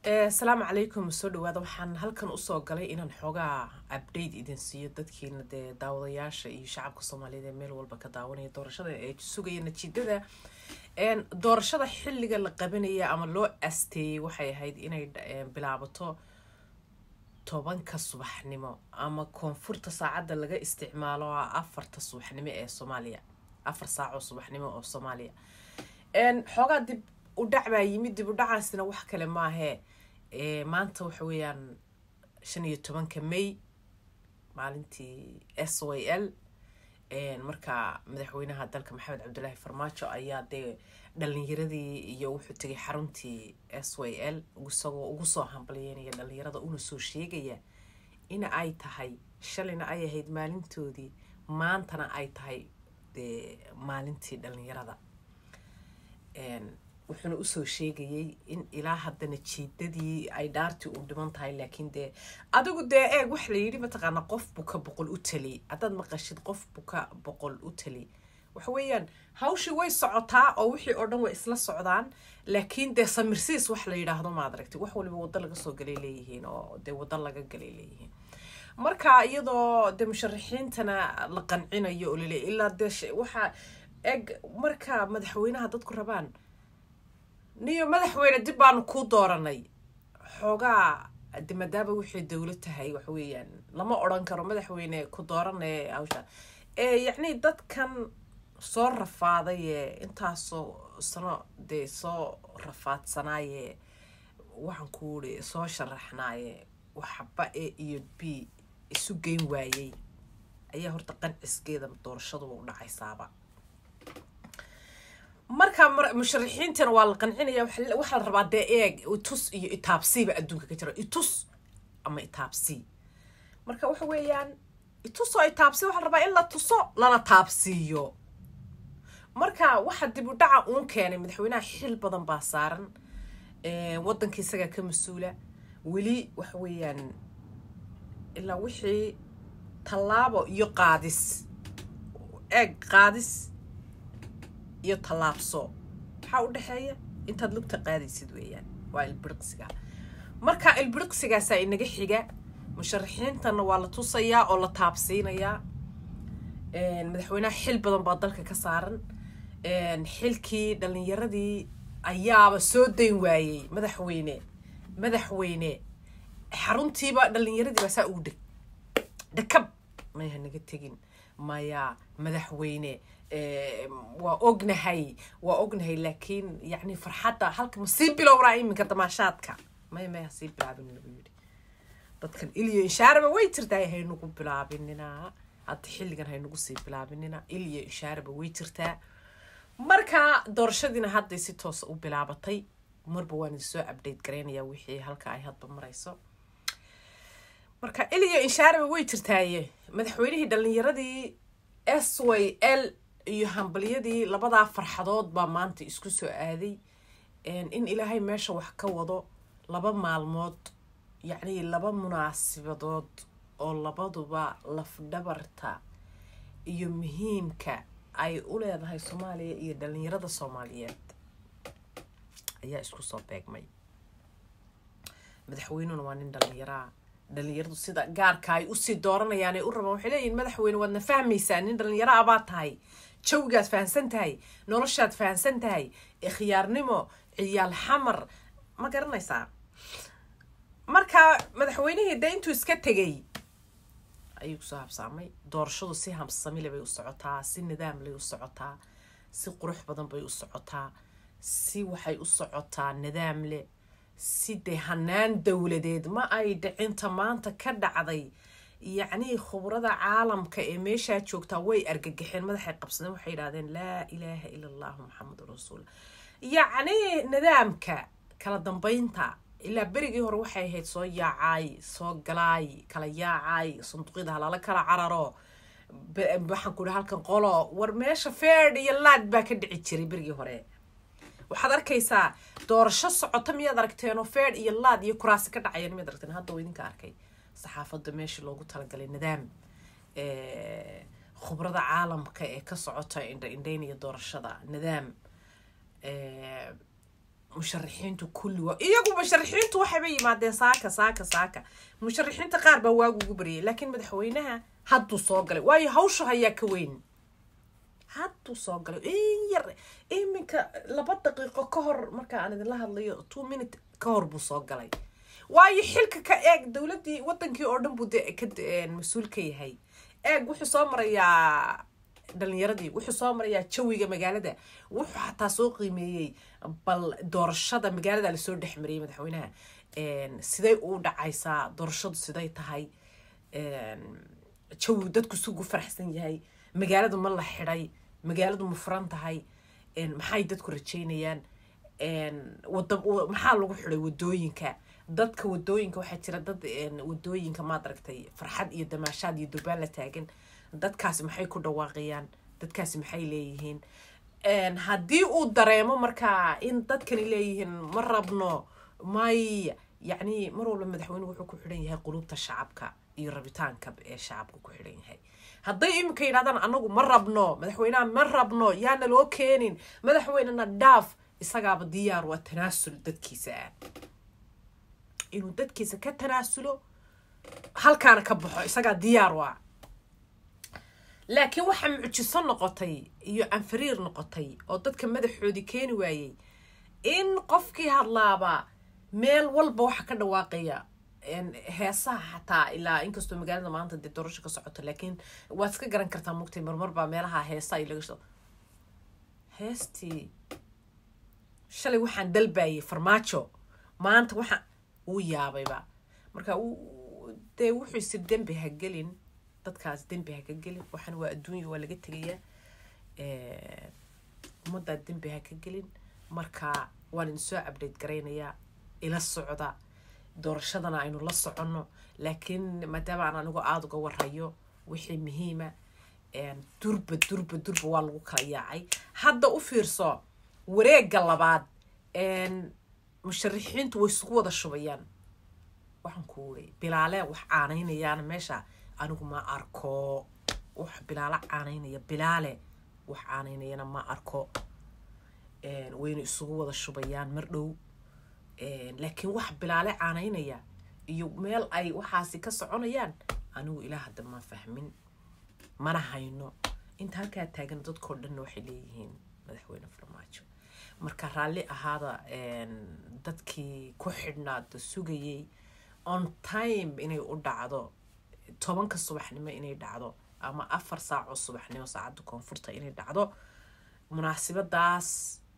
asalaamu calaykum soo dhawaada waxaan halkan usoo galay inaan xoogaa update idin siiyo dadkiina dee daawadayaasha iyo shacabka soomaaliyeed ee meel walba ka daawanaya doorashada ee sugaya natiijada doorashada xilliga la qabanaya ama loo asteeyey waxay ahayd inay bilaabato tobanka subaxnimo ama koonfurta saacadda laga isticmaalo afarta subaxnimo ee soomaaliya afar saacoo subaxnimo oo soomaaliya xoogaa dib u dhac baa yimid dib u dhacaasina wax kale maahee maanta waxa weeyaan shan iyo tobanka may maalintii s y l marka madaxweynaha dalka maxamed cabdulaahi farmaajo ayaa dee dhalinyaradii iyo wuxuu tegay xaruntii s y l isagoo ugu soo hambalyeynaya dhalinyarada una soo sheegaya ina ay tahay shalayna ay ahayd maalintoodii maantana ay tahay dee maalintii dhalinyarada wuxuuna usoo sheegayay in ilaa haddana jiidadii ay dhaartii u dhiman tahay laakiin dee adigu dee eeg waxa la yidhi mataqaana qof buka boqol u tali haddaad maqashid qof buka boqol u tali waxa weeyaan hawshii way socotaa oo wixii oo dhan way isla socdaan laakiin dee samirsiis wax la yidhaahdo maad aragti wax waliba waddo laga soo galay leeyihiin oo dee waddo laga galay leeyihiin marka iyadoo dee musharaxiintana la qancinayo oo laleeya ilaa dee waxaa eg marka madaxweynaha dadku rabaan niyo madaxweyne dib baanu kuu dooranay xoogaa de maadaama waxay dowla tahay waxa weeyaan lama odran karo madaxweyne ku dooranay hawsha yacni dadkan soo rafaaday intaasoo sano dee soo rafaadsanaaye waxaan ku uri soo sharaxnaaye waxba a iyo b isu geyn waayey ayaa horta qanciskeeda doorashaduba u dhacaysaaba marka musharaxiintana waa la qancinaya waxaa la rabaa dee eeg itus iyo itaabsiiba adduunka ka jira itus ama itaabsii marka waxa weeyaan itus oo itaabsi waxaa la rabaa in la tuso lana taabsiiyo marka waxa dib u dhaca uun keenay madaxweynaha xil badan baa saaran waddanka isagaa ka mas-uula weli waxa weeyaan ilaa wixii tallaabo iyo qaadis eeg qaadis iyo tallaabso maxaa u dhexeeya intaad lugta qaadaysid weeyaan waa ilbiriqsiga marka ilbiriqsigaasaa inaga xiga musharaxiintana waa la tusayaa oo la taabsiinayaa madaxweynaha xil badan baa dalka ka saaran xilkii dhalinyaradii ayaaba soo dayn waayey madaxweyne madaxweyne xaruntiiba dhalinyaradii baa saa ugu dheg dhakab maya naga tegin maya madaxweyne waa ognahay waa ognahay laakiin yani farxadda halka ma sii bilowraa iminka damaashaadka may may ha sii bilaabin lagu yidhi dadkan iliyo inshaaraba way jirtaa haynugu bilaabinina hadda xilligan haynugu sii bilaabinina iliyo inshaaraba way jirtaa marka doorashadiina hadday si toosa u bilaabatay marba waan idinsoo update garaynayaa wixii halka ay hadba marayso marka iliyo inshaaraba way jirtaaye madaxweynihii dhalinyaradii s y l iyo hambalyadii labadaa farxadood baa maanta isku soo aaday in ilaahay meesha wax ka wado laba maalmood yacni laba munaasibadood oo labaduba lafdhabarta iyo muhiimka ay u leedahay soomaaliya iyo dhalinyarada soomaaliyeed ayaa isku soo beegmay madaxweynuna waa nin dhalinyaraa dhalinyaradu sida gaarka ay usii dooranayaan ay u rabaan waxay leeyihin madaxweyne waadna fahmaysaa nin dhalinyaro abaad tahay jawigaad fahamsan tahay noloshaad fahamsan tahay ikhyaarnimo ciyaal xamar ma garanaysaa marka madaxweynihii dee intuu iska tegay ayuu kusoo habsaamay doorashadu si hamsamile bay u socotaa si nidaamlay u socotaa si qurux badan bay u socotaa si waxay u socotaa nidaamle si dee hanaan dowladeed ma ay dhicinta maanta ka dhacday yacnii khubrada caalamka ee meeshaa joogtaa way argagaxeen madaxay qabsadeen waxay yidhahdeen laa ilaaha ila allahu maxamedun rasuul yacnii nidaamka kala dambeynta ilaa berigii hore waxay ahayd soo yaacaay soo galaay kala yaacaay sanduuqyada halala kala cararo waxaan ku ihi halkan qolo war meesha feerd iyo laad baa ka dhici jiray berigii hore waxaad arkaysaa doorasho socota miyaad aragteenoo feed iyo laad iyo kuraasi ka dhacayeen miyaad aragteen hadda waa idinka arkay saxaafadda meeshii loogu talagalay nidaam khubrada caalamka ee ka socota indha indhaynaya doorashada nidaam musharaxiintu kulli waa iyagu musharaxiintu waxayba yimaadeen saaka saaka saaka musharaxiinta qaar baa waagu ugu baryay laakiin madaxweynaha hadduu soo galay waayo hawsha hayaa ka weyn hadduu soo galay in yar iminka laba daqiiqo ka hor marka aan idinla hadlayo two minute ka hor buu soo galay waayo xilka ka eeg dowladdii wadankii oo dhan buu de ka mas-uul ka yahay eeg wuxuu soo marayaa dhalinyaradii wuxuu soo marayaa jawiga magaalada wuxuu xataa soo qiimeeyey bal doorashada magaalada lasoo dhex mariyay madaxweynaha siday u dhacaysaa doorashadu siday tahay jawigu dadku sugu faraxsan yahay magaaladu ma la xidhay magaaladu ma furan tahay maxay dadku rajeynayaan wada maxaa lagu xidhay wadooyinka dadka wadooyinka waxaa jira dad wadooyinka maad aragtay farxad iyo damaashaad iyo durbaan la taagan dadkaasi maxay ku dhawaaqayaan dadkaasi maxay leeyihiin haddii uu dareemo markaa in dadkani leeyihiin ma rabno may yacni mar walba madaxweynuhu wuxuu ku xidhan yahay qulubta shacabka iyo rabitaanka ee shacabka ku xidhan yahay hadday iminka yidhahdaan anagu ma rabno madaxweynaha ma rabno yaana loo keenin madaxweynena dhaaf isagaaba diyaar waa tanaasul dadkiisa ah inuu dadkiisa ka tanaasulo halkaana ka baxo isagaa diyaar waa laakiin waxaa mucjiso noqotay iyo anfariir noqotay oo dadka madaxoodii keeni waayey in qofkii hadlaaba meel walba waxa ka dhawaaqaya heesaha xataa ilaa inkastoo magaalada maanta dee doorasho ka socoto laakiin waad iska garan kartaa mugtay marmar baa meelaha heesa ay laga soo heestii shalay waxaan dalbayay farmaajo maanta waxaan uu yaabayba marka dee wuxuu isir dembi ha gelin dadkaas dembi ha ka gelin waxaan waa adduunya waa laga tegayaa ummaddaa dembi ha ka gelin marka waan idin soo update garaynayaa ila socda doorashadana aynu la soconno laakiin maadaama aan anigu aada uga warayo wixii muhiima durba durba durba waa lagu kala yaacay hadda u fiirso wareegga labaad musharaxiintu way isugu wada shubayaan waxaan ku wuri bilaale wax caanaynayaan meesha anigu ma arko wax bilaalo caanaynaya bilaale wax caanaynayana ma arko wayna isugu wada shubayaan mar dhow laakiin wax bilaale caanaynaya iyo meel ay waxaasi ka soconayaan anigu ilaa hadda ma fahmin mana hayno inta halkaa taagan dadkao dhanna waxay leeyihiin madaxweyne farmaajo marka raalli ahaada dadkii ku xidhnaada sugayay on time inay u dhacdo tobanka subaxnimo inay dhacdo ama afar saaco subaxnimo saacadda koonfurta inay dhacdo munaasibadaas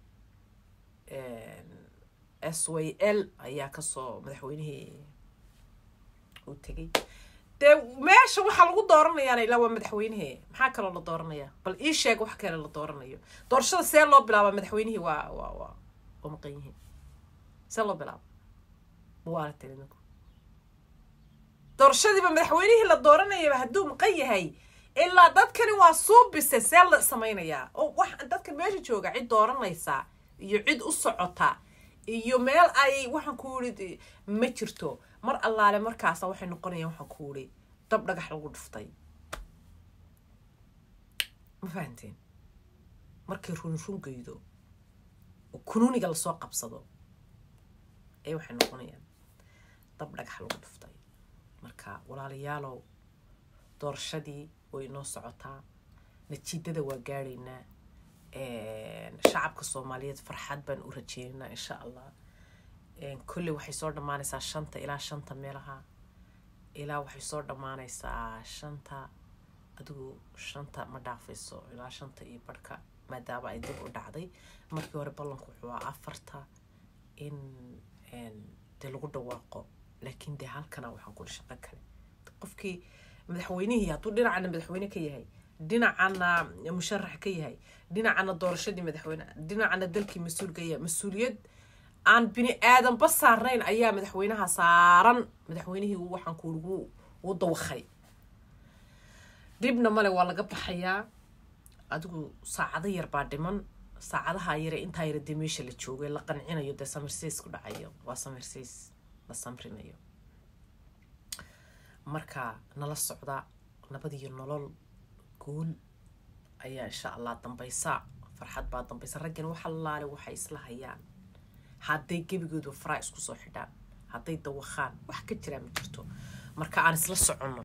s y l ayaa kasoo madaxweynihii uu tegay dee meesha waxaa lagu dooranayaana ilaa waa madaxweynihii maxaa kaloo la dooranaya bal ii sheeg wax kale la dooranayo doorashada see loo bilaaba madaxweynihii waa waa waa waa maqan yihiin see loo bilaaba waa la tiri ninku doorashadiiba madaxweynihii la dooranayaba hadduu maqan yahay ilaa dadkani waa suubise see la samaynayaa oo wax dadka meesha jooga cid dooranaysa iyo cid u socota iyo meel ay waxaan ku iri ma jirto mar allaale markaasa waxay noqonayaan waxaan ku iri dab dhagax lagu dhuftay ma fahanteen markay run rungaydo oo kunuuniga lasoo qabsado ee waxay noqonayaan dab dhagax lagu dhuftay marka walaalayaalow doorashadii way inoo socotaa natiijada waa gaadhaynaa shacabka soomaaliyeed farxad baan u rajeynaynaa insha allah kolley waxay soo dhammaanaysaa shanta ilaa shanta meelaha ilaa waxay soo dhammaanaysaa shanta adigu shanta ma dhaafayso ilaa shanta iyo barhka maadaama ay dib u dhacday markii hore ballanku wuxuu aa afarta in dee lagu dhawaaqo laakiin dee halkana waxaan kuli shaqo kale qofkii madaxweynihii hadduu dhinacana madaxweyne ka yahay dhinacana musharax ka yahay dhinacana doorashadii madaxweyne dhinacana dalkii mas-uul ka yahay mas-uuliyad aan bini aadanba saarnayn ayaa madaxweynaha saaran madaxweynihii waxaan kuuligu u dawakhay dhibna male waa laga baxayaa adigu saacado yar baa dhiman saacadaha yare intaa yara dee meesha la joogay la qancinayo dee samirsiis ku dhacayo waa samirsiis la samrinayo marka nala socda nabadiyo nolol guul ayaa insha allah dambaysa farxad baa dambaysa raggan waxa laale waxay isla hayaan hadday gebigoodu faraa isku soo xidhaan hadday dawakhaan wax ka jiraa ma jirto marka aan isla soconno